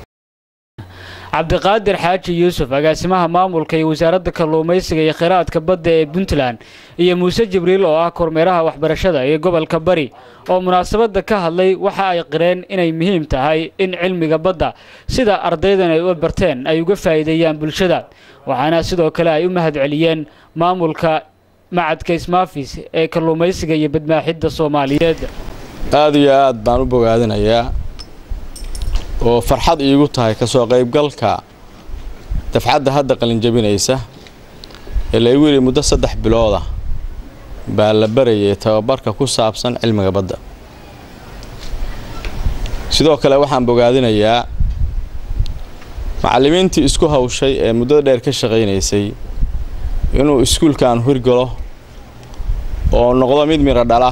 [SPEAKER 3] cabdiqaadir xaaji yuusuf agaasimaha maamulka iyo wasaaradda kalluumaysiga iyo kheyraadka badda ee puntland iyo muuse jibriil oo ah kormeeraha waxbarashada ee gobolka bari oo munaasabadda ka hadlay waxa ay qireen inay muhiim tahay in cilmiga badda sida ardaydan ay u barteen ay uga faa'iideeyaan bulshada waxaana sidoo kale ay u mahadceliyeen maamulka macadka ismaafis ee kalluumaysiga iyo badmaaxidda soomaaliyeed
[SPEAKER 6] aada iyo aad baan u bogaadinayaa oo farxad iigu tahay ka soo qaybgalka dafcadda hadda qalinjabinaysa ee laygu yidhi muddo saddex bilooda baa la barayay tababarka ku saabsan cilmiga badda sidoo kale waxaan bogaadinayaa macallimiintii isku hawshay ee muddada dheer ka shaqaynaysay inuu iskuulkan hirgalo oo noqdo mid midho dhala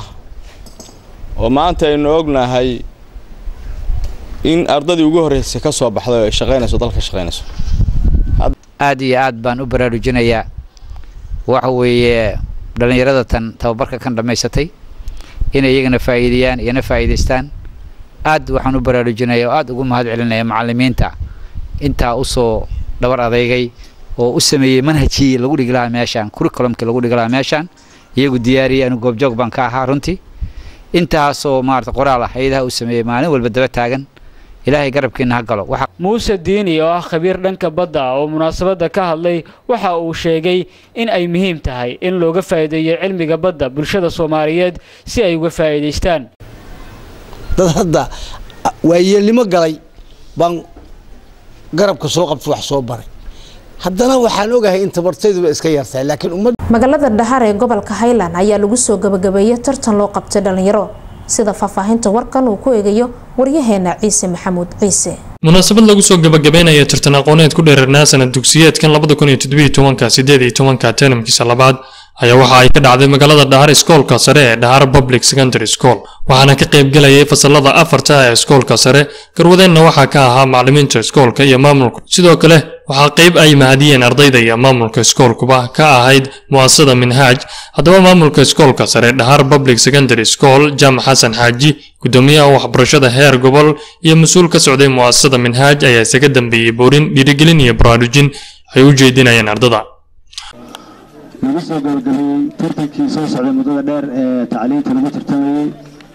[SPEAKER 6] oo maanta aynu ognahay in ardadii ugu horreysay ka soo baxday oo ay shaqaynayso dalka shaqaynayso
[SPEAKER 7] aad iyo aad baan u baraarujinayaa waxa weeye dhallinyarada tan tababarka kan dhammaysatay inay iyagana faa'iideeyaan iyana faa'iidaystaan aad waxaan u baraarujinaya oo aad ugu mahad celinaya macallimiinta intaa usoo dhabar adeygay oo u sameeyey manhajkii lagu dhigi lahaa meeshaan curriculumkii lagu dhigi lahaa meeshaan iyagu diyaariyay anu goobjoog baan ka ahaa runtii intaasoo maarata qoraal ah hayadaha u sameeyey maalin walba daba taagan ilaahay garabkiina ha galo
[SPEAKER 3] muuse diini oo ah khabiir dhanka badda oo munaasabadda ka hadlay waxa uu sheegay in ay muhiim tahay in looga faa'iideeyo cilmiga badda bulshada soomaaliyeed si ay uga faa'iidaystaan
[SPEAKER 8] dad hadda waayeelnimo galay baan garabka soo qabta wax soo baray haddana waxaan ogahay in tabartayduba iska yartahay laakiin ummad
[SPEAKER 1] magaalada dhahar ee gobolka highland ayaa lagu soo gabagabeeyey tartan loo qabtay dhalinyaro sida faahfaahinta warkan uu ku eegayo waryaheena ciise maxamuud ciise
[SPEAKER 9] munaasabad lagu soo gabagabeynaya tartan aqooneed ku dheerarnaa sanad dugsiyeedkan labada kun iyo toddobiyo tobanka sideed iyo tobanka tenamkiisa labaad ayaa waxa ay ka dhacday magaalada dhahar iskoolka sare ee dhahar public secondary school waxaana ka qaybgelayay fasalada afarta ee iskoolka sare garwadeenna waxaa ka ahaa macallimiinta iskoolka iyo maamulka sidoo kale waxaa qayb ay mahadiyeen ardayda iyo maamulka iskoolkuba ka ahayd mu'asasada minhaaj haddaba maamulka iskoolka sare dhahar public secondary school jaamac xasan xaaji gudoomiyaha waxbarashada heer gobol iyo mas-uul ka socday mu'asasada minhaaj ayaa isaga dambeeyey boorin dhiirigelin iyo baraarujin ay u jeedinayeen ardada
[SPEAKER 10] lagu soo gabagabeeyey tartankii soo socday muddada dheer ee tacliinta lagu tartamayey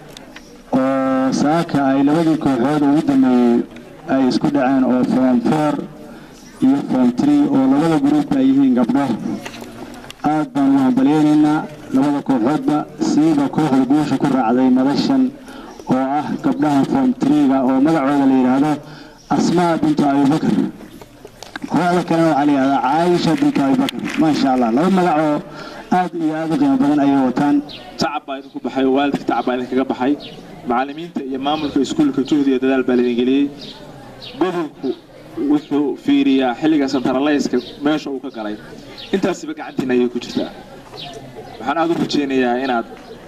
[SPEAKER 10] oo saaka ay labadii kooxood ugu dambeeyey ay isku dhaceen oo form four iyo form three oo labada gruub ay yihiin gabdho aad baan ugu hambalyeynaynaa labada kooxoodba siiba kooxda guusha ku raacday madashan oo ah gabdhaha form three-ga oo magacooda la yidhaahdo asmaa bintu abubakar kooxda kalena waxaa la yihahdaa caaisha bintu abibakar maasha allah laba magacoo aad iyo aad u qiimo badan ayay wataan
[SPEAKER 2] tacab baa idinku baxay oo waalidka tacab baa idinkaga baxay macallimiinta iyo maamulka iskuulka juhdi iyo dadaal baa laidin geliyey gobolku wuxuu fiiriyaa xilliga santaraleyska meesha uu ka galay intaasiba gacantiina ayay ku jirtaa waxaan aada u rajaynayaa inaad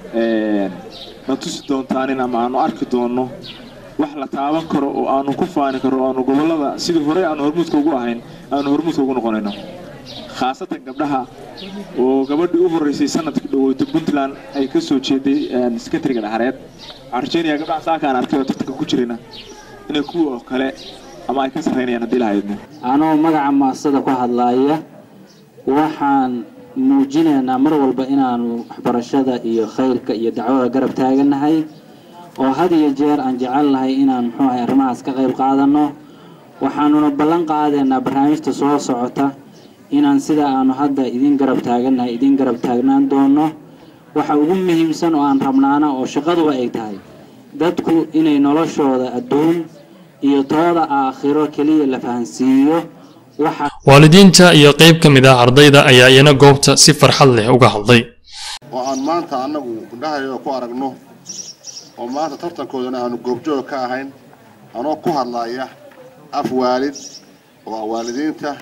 [SPEAKER 2] na tusi doontaan ama aanu arki doonno wax la taaban karo oo aanu ku faani karo oo aanu gobollada sidii horey aanu hormuudka ugu ahayn aanu hormuudka ugu noqonayno khaasatan gabdhaha oo gabadhii u horreysay sanadkii dhaweyta puntland ay ka soo jeeday sekretariga dhaxareed waxaan rajaynayaa gabdhaha saakaan arkay oo tartanka ku jirayna inay kuwa oo kale ama ay ka sarreynayaan haddii lahaydno
[SPEAKER 12] anoo magaca maasada ku hadlaaya waxaan muujinaynaa mar walba inaanu waxbarashada iyo khayrka iyo dacwada garab taaganahay oo had iyo jeer aan jecelnahay inaan muxuu ahay arrimahaas ka qayb qaadanno waxaanuna ballan qaadaynaa barnaamijta soo socota inaan sida aanu hadda idin garab taagannahay idin garab taagnaan doono waxa ugu muhiimsan oo aan rabnaana oo shaqaduba ay tahay dadku inay noloshooda adduun iyo tooda aakhiro keliya la fahansiiyo waxa
[SPEAKER 9] waalidiinta iyo qayb ka mid ah ardayda ayaa iyana goobta si farxad leh uga hadlay
[SPEAKER 13] oo aan maanta annagu indhahayoo ku aragno oo maanta tartankoodana aanu goobjoog ka ahayn anoo ku hadlaya af waalid oo ah waalidiinta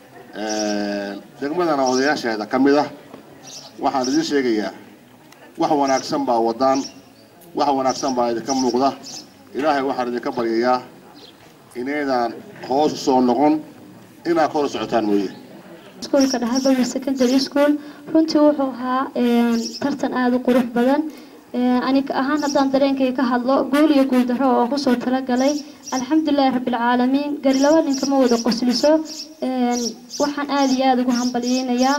[SPEAKER 13] degmadana odayaasheeda ka mid ah waxaan idiin sheegayaa wax wanaagsan baa wadaan wax wanaagsan baa idinka muuqda ilaahay waxaan idinka baryayaa inaydaan hoos u soo noqon inaad kor u socotaan mooye
[SPEAKER 14] iskuulka dhaxalbadar secondary school runtii wuxuu ahaa tartan aada u qurux badan aniga ahaan haddaan dareenkay ka hadlo guul iyo guul darro oo kusoo talagalay alxamdulilahi rabbilcaalamiin gari laba ninka ma wada qosliso waxaan aada iyo aada ugu hambalyeynayaa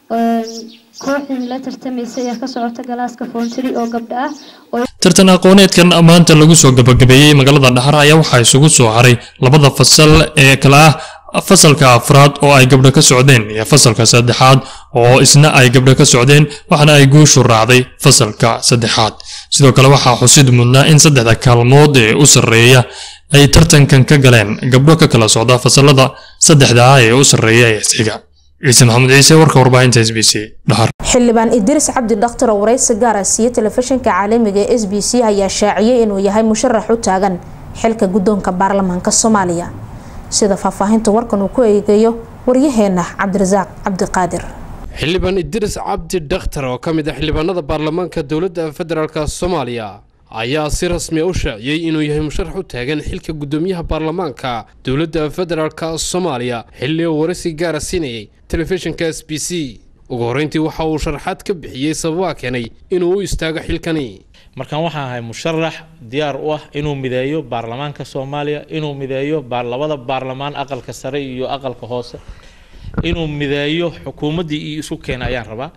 [SPEAKER 14] kooxdii la tartamaysay ee ka socota galaaska foontiri oo gabdho ah
[SPEAKER 9] tartan aqooneedkan maanta lagu soo gabagabeeyey magaalada dhaxar ayaa waxaa isugu soo haray labada fasal ee kale ah fasalka afraad oo ay gabdho ka socdeen iyo fasalka saddexaad oo isna ay gabdho ka socdeen waxaana ay guushu raacday fasalka saddexaad sidoo kale waxaa xusid mudnaa in saddexda kaalmood ee u sarreeya ay tartankan ka galeen gabdho ka kala socda fasalada saddexda ah ee u sarreeya ee xiga ciise maxamed ciise warka warbaahinta s b c dhahar
[SPEAKER 1] xildhibaan idriis cabdi dhakhtar oo waraysi gaara siiye telefishinka caalamiga ee s b c ayaa shaaciyey inuu yahay musharax u taagan xilka guddoonka baarlamaanka soomaaliya sida faahfaahinta warkan uu ku eegayo waryaheena cabdirasaaq cabdiqaadir
[SPEAKER 15] xildhibaan idriis cabdi dhakhtar oo ka mid ah xildhibaanada baarlamaanka dowladda federaalk soomaaliya ayaa si rasmi u shaaciyey inuu yahay musharax u taagan xilka guddoomiyaha baarlamaanka dowladda federaalk soomaaliya xilli uu waraysi gaara siinayay telefishinka s b c ugu horreyntii waxa uu sharaxaad ka bixiyey sababaa keenay inuu u istaago xilkani
[SPEAKER 16] markaan waxaan ahay musharax diyaar u ah inuu mideeyo baarlamaanka soomaaliya inuu mideeyo labada baarlamaan aqalka sare iyo aqalka hoose inuu mideeyo xukuumaddii iyo isu keena ayaan rabaa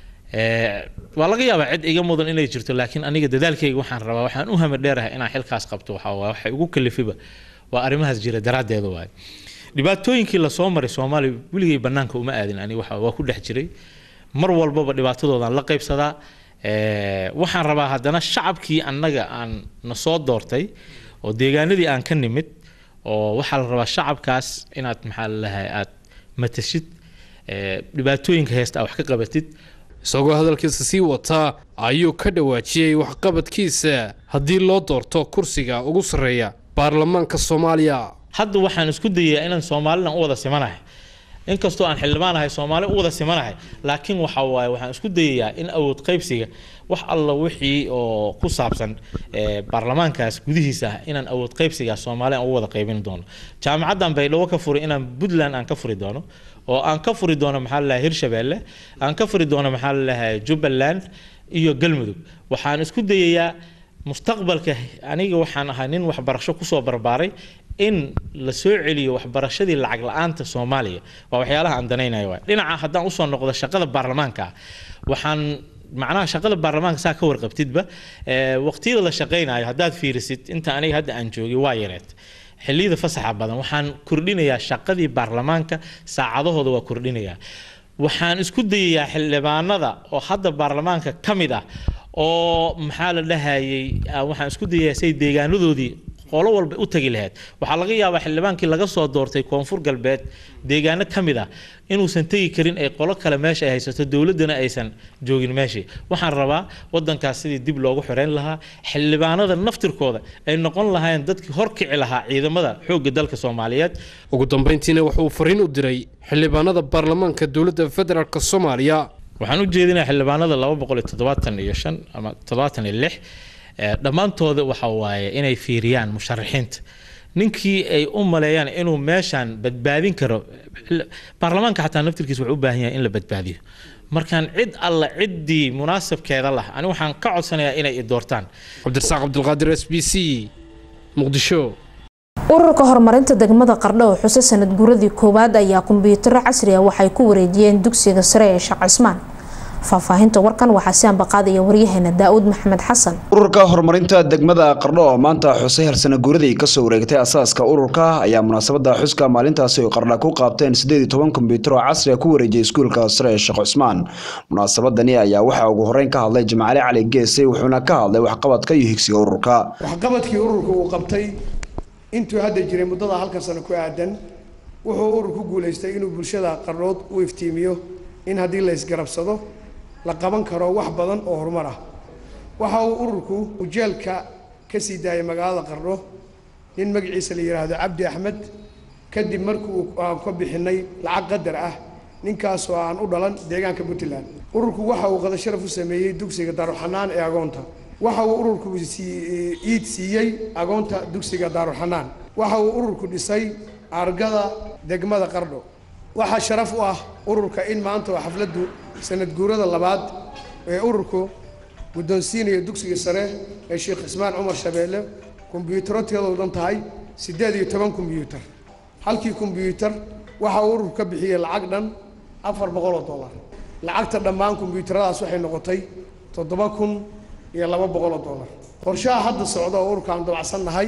[SPEAKER 16] waa laga yaabaa cid iga mudan inay jirto laakiin aniga dadaalkayga waxaan rabaa waxaan u hami dheerahay inaan xilkaas qabto waxaa waxay ugu kalifiba waa arrimahaas jira daraaddeeda waaye dhibaatooyinkii lasoo maray soomaaliya weligay bannaanka uma aadin ani waa ku dhex jiray mar walbaba dhibaatadoodaan la qaybsadaa waxaan rabaa haddana shacabkii annaga aan na soo doortay oo deegaanadii aan ka nimid oo waxaa la rabaa shacabkaas inaad maxaa lalahay aad matashid dhibaatooyinka heesta wax ka qabatid
[SPEAKER 15] isagoo hadalkiisa sii wataa ayuu ka dhawaajiyey waxqabadkiisa haddii loo doorto kursiga ugu sarreeya baarlamaanka soomaaliya
[SPEAKER 16] hadda waxaan isku dayayaa inaan soomalilan u wada simanahay inkastoo aan xildhibaan ahay soomaali u wada simanahay laakiin waxa waaye waxaan isku dayayaa in awood qaybsiga wax alla wixii oo ku saabsan baarlamaankaas gudihiisa ah inaan awood qaybsigaas soomaali aan u wada qaybin doono jaamacaddan baydhabo ka furi inaan puntland aan ka furi doono oo aan ka furi doono maxaa lalahay hirshabeelle aan ka furi doono maxaa lalahay jubbaland iyo galmudug waxaan isku dayayaa mustaqbalka aniga waxaan ahaa nin waxbarasho kusoo barbaaray in la soo celiyo waxbarashadii lacag la-aanta soomaaliya waa waxyaalaha aan danaynayo waay dhinaca haddaan usoo noqdo shaqada baarlamaanka waxaan macnaha shaqada baarlamaanka saa ka warqabtidba waqtiyada la shaqaynayo haddaad fiirisid inta aniga hadda aan joogay waa yareed xilliyada fasaxa badan waxaan kordhinayaa shaqadii baarlamaanka saacadahooda waa kordhinayaa waxaan isku dayayaa xildhibaanada oo hadda baarlamaanka ka mid ah oo maxaa la dhahayay waxaan isku dayayaa say deegaanadoodii qolo walba u tagi lahayd waxaa laga yaabaa xildhibaankii laga soo doortay koonfur galbeed deegaano ka mid ah inuusan tegi karin ay qolo kale meesha ay haysato dowladdana aysan joogin meeshii waxaan rabaa wadankaas sidii dib loogu xoreyn lahaa xildhibaanada naftirkooda ay noqon lahaayeen dadkii horkici lahaa ciidamada xoogga dalka soomaaliyeed
[SPEAKER 15] ugu dambeyntiina wuxuu fariin u diray xildhibaanada baarlamaanka dowladda federaalk soomaaliya
[SPEAKER 16] waxaan u jeedinayaa xildhibaanada laba boqol iyo toddobaatan iyo shan ama toddobaatan iyo lix dhammaantooda waxa waaye inay fiiriyaan musharaxiinta ninkii ay u maleeyaan inuu meeshan badbaadin karo baarlamaanka xataa naftirkiisa wuxuu u baahan yahay in la badbaadiyo markaan cid alla ciddii munaasabkeeda lah ani waxaan ka codsanayaa inay i doortaan
[SPEAKER 15] cabdirasaaq cabdulqaadir s b c muqdisho
[SPEAKER 1] ururka horumarinta degmada qardho oo xuse sanad guuradii koowaad ayaa kumbiyuutaro casri ah waxay ku wareejiyeen dugsiga sare ee sheekh cismaan faahfaahinta warkan waxaa si ambaqaadaya waryaheena daa'uud maxamed xasan
[SPEAKER 17] ururka horumarinta degmada qardho oo maanta xusay halsana guuradii kasoo wareegtay asaaska ururka ayaa munaasabada xuska maalintaasi oo qardha ku qaabteen sideed iyo toban kombyuutar oo casri ah ku wareejiyay iskuulka sare ee sheekh cusmaan munaasabadani ayaa waxaa ugu horeyn ka hadlay jimcale cali geese wuxuuna ka hadlay waxqabadka iyo higsiga ururka
[SPEAKER 18] waxqabadkii ururka uu qabtay intuu hadda jiray muddada halkan sano ku aadan wuxuu urur ku guulaystay inuu bulshada qardhood u iftiimiyo in haddii la isgarabsado la qaban karo wax badan oo horumar ah waxa uu ururku ujeelka ka sii daayay magaalada qardho nin magaciisa la yidhaahdo cabdi axmed kadib markii aan ka bixinay lacag qadar ah ninkaasoo aan u dhalan deegaanka puntland ururku waxa uu qada sharaf u sameeyey dugsiga daaruxanaan ee agoonta waxa uu ururku iid siiyey agoonta dugsiga daaruxanaan waxa uu ururku dhisay argada degmada qardho waxaa sharaf u ah ururka in maanta oo xafladdu sanad guurada labaad ee ururku guddoonsiinaya dugsiga sare ee sheekh cismaan cumar shabeelle kombyuutaro tiradoo dhan tahay siddeed iyo toban kombyuutar halkii kombyuutar waxa uu ururku ka bixiyey lacag dhan afar boqol oo dollar lacagta dhammaan kombyuutaradaas waxay noqotay toddoba kun iyo laba boqol oo dollar qorshaha hadda socda oo ururka aan dabacsannahay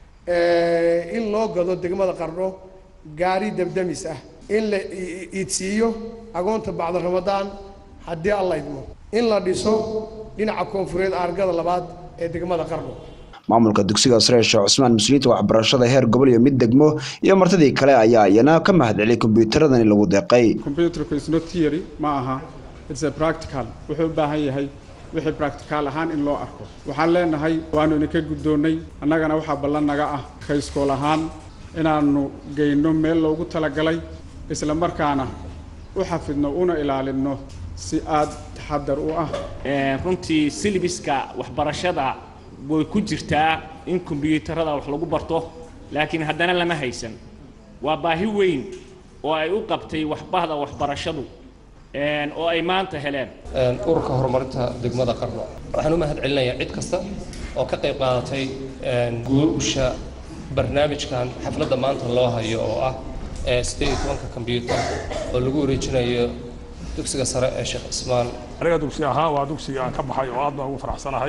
[SPEAKER 18] in loo gado degmada qardho gaari dabdamis ah in la iidsiiyo agoonta bacda ramadaan haddii alla idmo in la dhiso dhinaca koonfureed argada labaad ee degmada qardho
[SPEAKER 17] maamulka dugsiga sare ee sheekh cusmaan muslimiinta waxbarashada heer gobol iyo mid degmo iyo martidii kale ayaa iyana ka mahadceliyay kombyuutaradani lagu deeqay
[SPEAKER 19] computerku is not theory ma aha it's a practical wuxuu u baahan yahay wixii practical ahaan in loo arko waxaan leenahay waanu idinka guddoonnay annagana waxaa ballan naga ah kayskool ahaan inaannu geyno meel loogu talagalay isla markaana u xafidno una ilaalinno si aad taxadar u ah
[SPEAKER 20] runtii silibiska waxbarashada way ku jirtaa in kombiyuutarada wax lagu barto laakiin haddana lama haysan waa baahi weyn oo ay u qabtay waxbahda waxbarashadu oo ay maanta heleen
[SPEAKER 21] ururka horumarinta degmada qarno waxaan u mahad celinayaa cid kasta oo ka qayb qaadatay guusha barnaamijkan xafladda maanta loo hayo oo ah siddeed iyo tobanka kombyuutar oo lagu wareejinayo dugsiga sare ee sheekh cismaan
[SPEAKER 22] aniga dugsi ahaan waa dugsiga aan ka baxay oo aad baan ugu faraxsanahay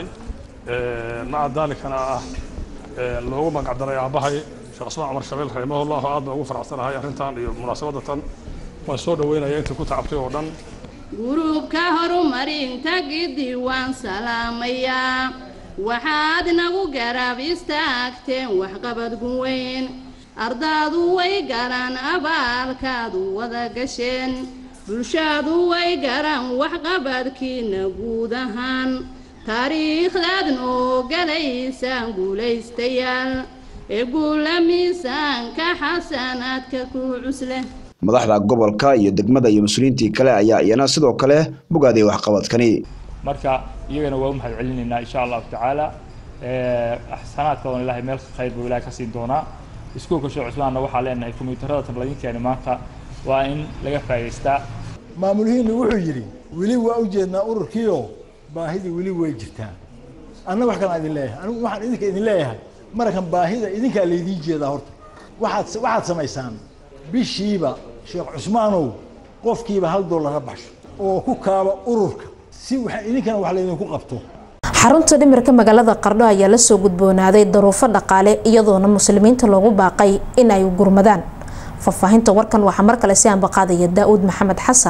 [SPEAKER 22] maca daalikana ah loogu magacdaray aabbahay sheekh cismaan cumar shabeel raximahullah aad baan ugu faraxsanahay arrintan iyo munaasabadda tan waan soo dhaweynaya intii ku tacabtay oo dhan
[SPEAKER 23] gurubka horumarinta gidi waan salaamayaa waxaad nagu garab istaagteen waxqabad guweyn ardaadu way garan abaalkaadu wada gasheen bulshadu way garan waxqabadkiina guud ahaan taariikhdaad noo galaysaan guulaystayaal ee guula miisaanka xasanaadka ku cusleh
[SPEAKER 17] madaxda gobolka iyo degmada iyo mas-uuliyiintii kale ayaa iyana sidoo kale bogaaday waxqabadkani
[SPEAKER 24] marka iyagana waa u mahad celinaynaa insha allahu tacaala xasanaadkoodan ilaahay meel khayr buu ilaahay ka siin doonaa iskuulka sheekh cusmaanna waxaa leenahay kombiyuutarada tabladinkeeni maanta waa in laga faa'idaystaa
[SPEAKER 25] maamulihiinna wuxuu yidhi weli waa u jeednaa ururkiioo baahidii weli way jirtaa anna wax kalaan idin leeyahay anigu waxaan idinka idin leeyahay marakan baahida idinkaa laydiin jeedaa horta waxaad waxaad samaysaan bishiiba sheekh cusmaanow qofkiiba hal dollara baxsho oo ku kaaba ururka si waxa idinkana wax laydinku qabto
[SPEAKER 1] xarunta dhimirka magaalada qardho ayaa lasoo gudboonaaday daruufo dhaqaale iyadoona muslimiinta loogu baaqay in ay gurmadaan faahfaahinta warkan waxaa mar kale si aanbaqaadaya daa'uud maxamed xasan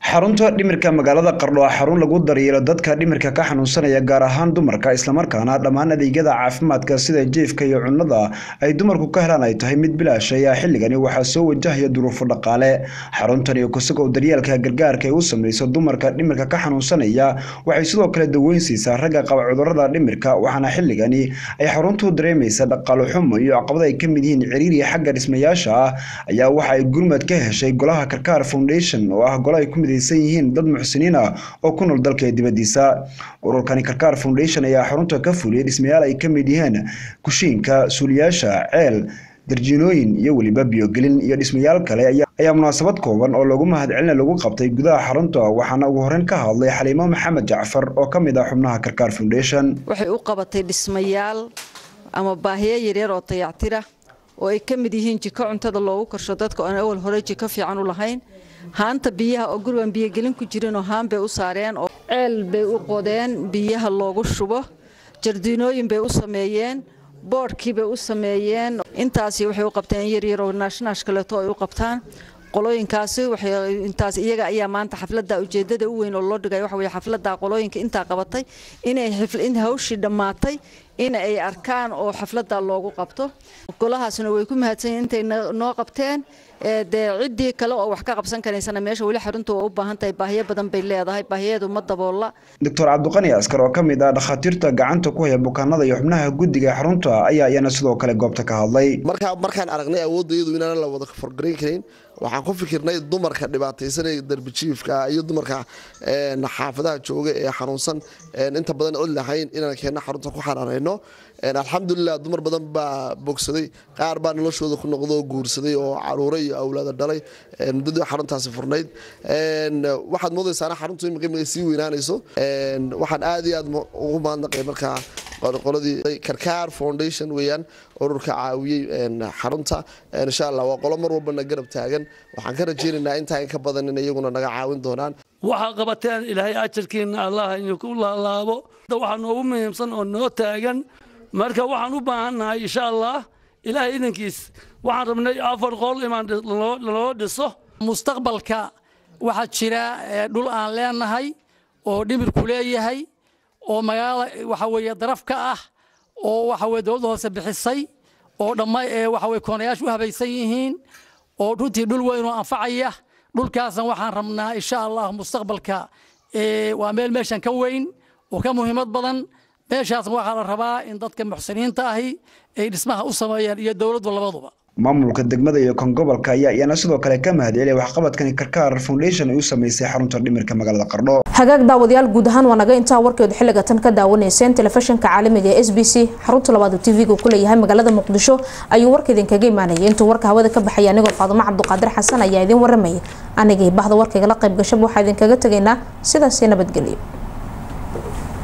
[SPEAKER 17] xarunta dhimirka magaalada qardho waa xarun lagu daryeelo dadka dhimirka ka xanuunsanaya gaar ahaan dumarka islamarkaana dhammaan adeegyada caafimaadka sida jiifka iyo cunnada ay dumarku ka helaan ay tahay mid bilaash ayaa xilligani waxaa soo wajahaya duruufo dhaqaale xaruntan iyo kusagow daryeelka gargaarka ay u sameyso dumarka dhimirka ka xanuunsanaya waxay sidoo kale daweyn siisaa ragga qaba cudurrada dhimirka waxaana xilligani ay xaruntu dareemaysa dhaqaale xumo iyo caqabada ay ka mid yihiin ciriiriya xagga dhismayaasha ah ayaa waxa ay gurmad ka heshay golaha karkaar foundation oo ah gola ay ku midaysan yihiin dad muxsiniin ah oo ku nool dalka dibadiisa ururkani karkaar foundation ayaa xarunta ka fuliyay dhismayaal ay ka mid yihiin kushiinka suuliyaasha ceel darjiinooyin iyo weliba biyogelin iyo dhismayaal kale ayaa munaasabad kooban oo lagu mahadcelina lagu qabtay gudaha xarunta waxaana ugu horeyn ka hadlay xaliimo maxamed jacfar oo ka mid ah xubnaha karkaar foundation
[SPEAKER 4] waxay u qabatay dhismayaal ama baahiyo yaryar oo dayactira oo ay ka mid yihiin jiko cuntada loogu karsho dadka oon awal hore jiko fiican u lahayn haanta biyaha oo gurigan biyogelin ku jirinoo haan bay u saareen oo ceel bay u qodeen biyaha loogu shubo jardiinooyin bay u sameeyeen boodhkii bay u sameeyeen intaasi waxay u qabteen yaryar oo naashnash kaleeto ay u qabtaan qolooyinkaasi intaas iyaga ayaa maanta xafladda ujeedada u weyn oo loo dhigay waxa weye xafladda qolooyinka intaa qabatay inay in hawshii dhammaatay in ay arkaan oo xafladda loogu qabto golahaasna way ku mahadsan yihiin intay noo qabteen dee ciddii kale oo wax ka qabsan karaysana meesha weli xaruntu waa u baahan tahay baahiyo badan bay leedahay baahiyeedu ma daboolla
[SPEAKER 17] doctor cabdiqani askar oo ka mid ah dhakhaatiirta gacanta ku haya bukaanada iyo xubnaha guddiga xarunta ayaa iyana sidoo kale goobta ka hadlay
[SPEAKER 5] markaa markaan aragnay awoodayadu inaanan la wada forgarayn karin waxaan ku fikirnay dumarka dhibaataysan ee darbijiifka iyo dumarka xaafadaha jooga ee xanuunsan inta badan cod lahayn inaan keenno xarunta ku xaraarayno alxamdulilah dumar badan baa bogsaday qaar baa noloshooda ku noqdo guursaday oo caruure iyo awlaada dhalay muddadii xaruntaasi furnayd waxaad moodaysaana xaruntu imika sii weynaanayso waxaan aad iyo aad ugu mahadnaqay markaa qoladii karkaar foundation weeyaan ururka caawiyey xarunta insha allah waa qolo mar walbana garab taagan waxaan ka rajaynaynaa intaa in ka badan in iyaguna naga caawin doonaan
[SPEAKER 6] waxaa qabateen ilaahay ajarkiina allah idinku laalaabo waxaa noogu muhiimsan oo noo taagan marka waxaan u baahannahay insha allah ilaahay idankiis waxaan rabnay afar qol imaan naloo dhiso
[SPEAKER 7] mustaqbalka waxaa jira dhul aan leenahay oo dhimirku leeyahay oo magaalada waxa weeye daraf ka ah oo waxa weye dowladda hoose bixisay oo dhamma waxa weye koonayaashu u habaysan yihiin oo runtii dhul weyn oo anfacaya dhulkaasna waxaan rabnaa insha allah mustaqbalka waa meel meeshan ka weyn oo ka muhiimad badan meeshaasna waxaa la rabaa in dadka muxsiniinta ahi ay dhismaha u sameeyaan iyo dowladdu labaduba
[SPEAKER 17] maamulka degmada iyo kan gobolka ayaa iyana sidoo kale ka mahadceliyay waxqabadkani karkaar foundation ay u sameysay xarunta dhimirka magaalada qardho
[SPEAKER 1] hagaag daawadayaal guud ahaan waa naga intaa warkeedu xilliga tan ka daawanayseen telefishinka caalamiga ee s b c xarunta labaad oo tv-ga ku leeyahay magaalada muqdisho ayuu warka idinkaga imaanayay intuu warka hawada ka baxaya anigoo faadumo cabduqaadir xasan ayaa idin waramayay anigii bahda warkaygala qayb gashaba waxaa idinkaga tegaynaa sidaasi nabadgelyo